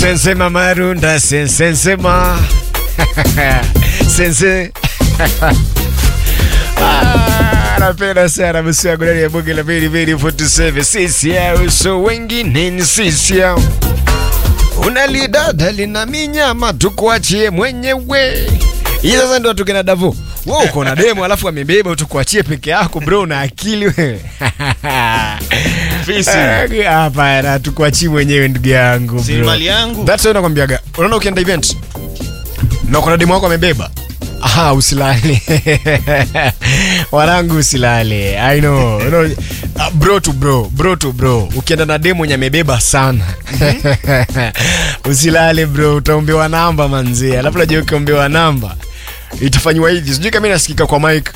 Sensema marunda sensema sense Ah, napenda sana msi yangu ndani ya bunge la Bili Bili 47 sisi yao so wengine ni sisi yao unalidada lina minyama tukuachie mwenyewe hii sasa ndio tukina Davo wewe uko na demo alafu amebeba tukuachie peke yako bro una akili wewe Fisi. Eh, hapana tukuachie mwenyewe ndugu yangu Si bro. mali yangu. That's why nakwambiaga unaona ukienda event na kuna demo wako amebeba Aha, usilale wanangu usilale i know, you know uh, bro to bro bro to bro ukienda na demo nye amebeba sana usilale bro utaombewa namba manzie alafu najua ukiombewa namba itafanywa hivi sijui kama inasikika kwa mike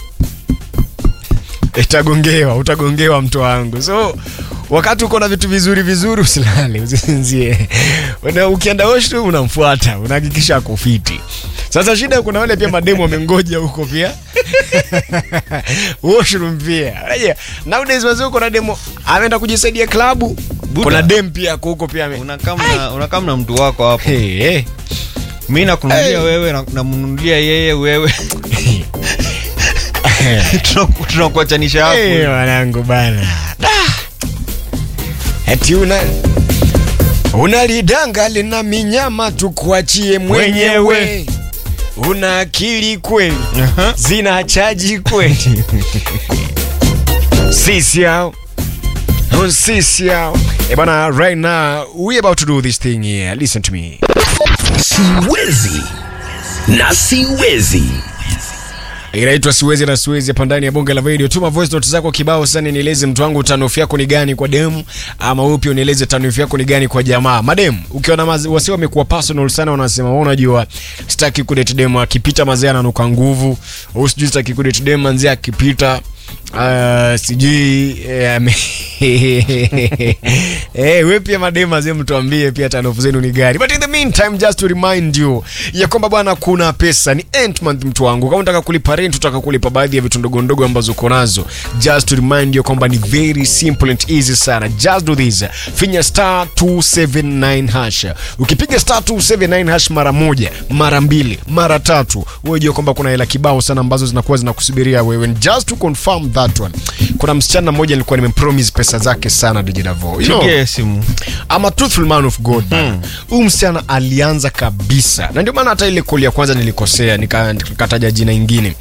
itagongewa utagongewa mto wangu so wakati uko na vitu vizuri vizuri usilale usisinzie Una- ukienda washroom unamfuata unahakikisha ako fiti sasa shida kuna wale pia mademu wamengoja huko pia washroom pia Unajua, nowadays wazee uko na demo ameenda kujisaidia klabu kuna dem pia ako huko pia ame- unakaa mna- unakaa mna mtu wako hapo Hey, hey. mi nakununulia Hey. wewe na- namnunulia yeye wewe Tunaku- tunakuachanisha hapo Hey, wanangu bana Da. eti una unalidanga lina minyama tukuachie mwenyewe Mwenyewe. una akili kweli Aha. zina chaji kweli sisi hao Oh, sisi hao Eh, bana right now we about to do this thing here listen to me siwezi na siwezi inaitwa siwezi na siwezi hapa ndani ya bonge la video tuma voice note zako kibao sana nieleze mtu wangu tanofu yako ni gani kwa demu ama upi unieleze tanofu yako ni gani kwa jamaa mademu ukiona mazi- wasi wamekuwa personal sana wanasema wewe unajua sitaki kudate demu akipita mazee ananuka nguvu au sijui sitaki kudate demu manzee akipita Uh, sijui eh, ame- eh, we pia mademu mazee mtuambie pia tanofu zenu ni gani but in the meantime just to remind you ya kwamba bwana kuna pesa ni end month mtu wangu kama unataka kulipa rent utaka kulipa baadhi ya vitu ndogo ndogo ambazo uko nazo just to remind you kwamba ni very simple and easy sana just do this finya star 279 hash ukipiga star 279 hash mara moja mara mbili mara tatu wewe jua kwamba kuna hela kibao sana ambazo zinakuwa zinakusubiria wewe And just to confirm that one kuna msichana mmoja nilikuwa nimempromise pesa zake sana dijidavo you know, pigie simu I'm a truthful man of God bana. Huyu msichana alianza kabisa, na ndio maana hata ile koli ya kwanza nilikosea, nika- nikataja jina ingine.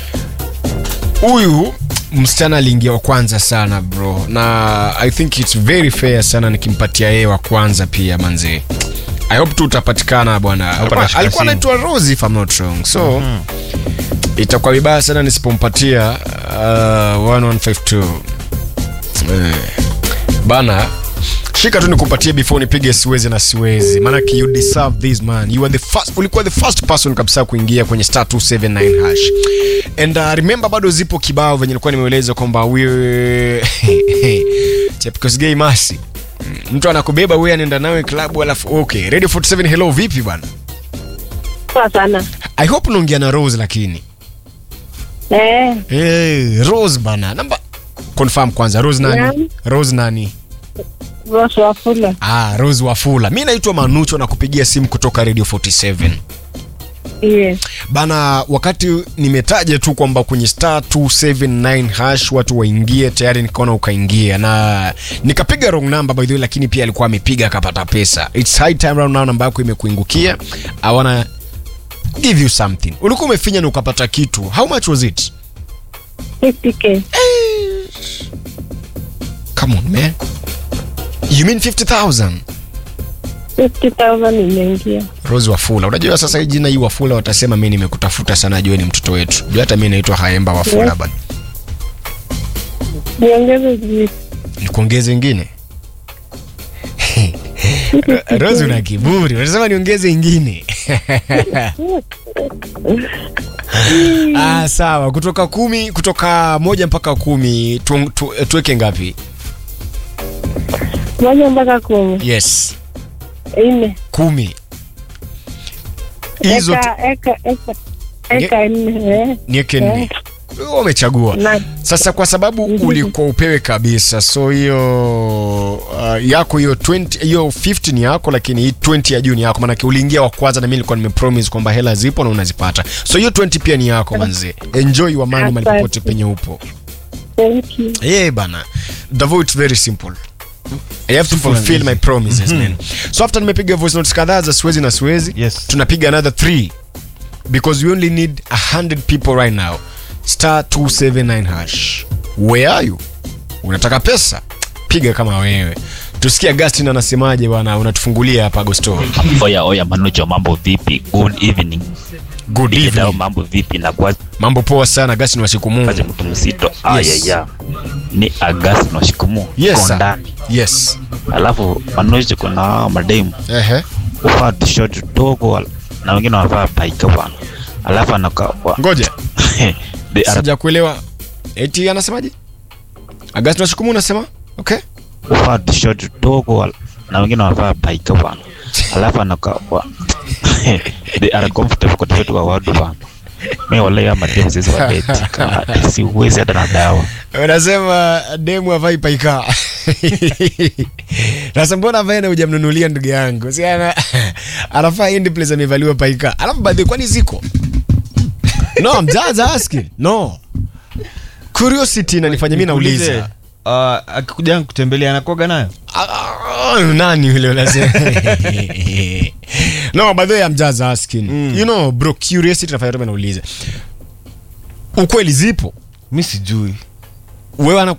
Huyu msichana aliingia wa kwanza sana bro, na I think it's very fair sana nikimpatia yeye wa kwanza pia manze. I hope tu utapatikana bwana. Alikuwa atashika alikuwa simu. anaitwa Rose if I'm not wrong. So itakuwa vibaya sana nisipompatia uh, 1152 eh, bana shika tu nikupatie before nipige siwezi na siwezi maanake you deserve this man you are the first, ulikuwa the first person kabisa kuingia kwenye star 279 hash and uh, remember bado zipo kibao venye nilikuwa nimeeleza kwamba we chepkosgei masi Mm, mtu anakubeba wewe anaenda nawe klabu alafu okay radio 47 hello vipi bwana Poa sana. i hope unaongea na rose lakini Eh, hey, rose bana namba confirm kwanza rose nani Nani? rose nani Rose Wafula. Ah, Rose Wafula. Mi naitwa Manucho na kupigia simu kutoka Radio 47. Yes. Bana, wakati nimetaja tu kwamba kwenye star 279 hash watu waingie, tayari nikaona ukaingia na nikapiga wrong number by the way, lakini pia alikuwa amepiga akapata pesa. It's high time round now namba yako imekuingukia. I wanna give you something. Ulikuwa umefinya na ukapata kitu. How much was it? 50k. Come on man. You mean 50,000? 50,000 imeingia. Rose Wafula. Unajua sasa hii jina hii Wafula watasema mimi nimekutafuta sana, jua ni mtoto wetu. Jua hata mimi naitwa Haemba Wafula Yeah. bana. Niongeze juu. Nikuongeze ingine? Rose una kiburi. Unasema niongeze ingine. ah, sawa. Kutoka kumi, kutoka moja mpaka kumi tu, tu, tuweke ngapi? Moja mpaka kumi. Yes, Nne. kumi. Hizo tu- Eka, eka, eka. Eka nne. Eh. niweke Eh. nne. Wewe umechagua Na- sasa kwa sababu ulikuwa upewe kabisa so hiyo uh, yako hiyo 20 hiyo 15 ni yako lakini hii 20 ya juu ni yako maanake uliingia wa kwanza na mimi nilikuwa nimepromise kwamba hela zipo na unazipata so hiyo 20 pia ni yako manze enjoy your money mali Asante. popote penye upo Thank you. yeah bana Davo it's very simple I have to Simple and fulfill easy. my promises man so after nimepiga voice notes kadhaa za siwezi na siwezi Yes. tunapiga another 3 because we only need 100 people right now star 279 hash where are you unataka pesa piga kama wewe tusikie Agustin anasemaje bwana unatufungulia hapa Agosto Oya oya Manucho, mambo vipi? Good evening. good Nikidao evening mambo vipi na kwa mambo poa sana Agustin wa siku Mungu kazi mtu mzito. Aya Yes. ya. Ni August na shikumu. yes sir. Kondani. yes Alafu Manucho kuna mademu ehe ufaa t-shirt dogo na wengine wanavaa paika bwana. Alafu anaka wa- ngoja They are sijakuelewa eti anasemaje Agustin wa siku Mungu unasema okay ufaa t-shirt dogo na wengine wanavaa paika bwana. Alafu anaka wa- They are comfortable kwa t-shirt wa wadu bwana. Mimi wale ya mademu sisi wa beti. Kama siwezi hata na dawa. unasema demu avai paika sasa mbona avae na hujamnunulia ndugu yangu si ana anafaa endi place amevaliwa paika alafu baadhi kwani ziko no I'm just asking no curiosity inanifanya mimi Nikuulize, nauliza uh, akikuja kutembelea anakuaga nayo Ah, nani yule unasema no by the way I'm just asking Mm. you know bro curiosity nafanya tu nauliza ukweli zipo mi sijui wewe ana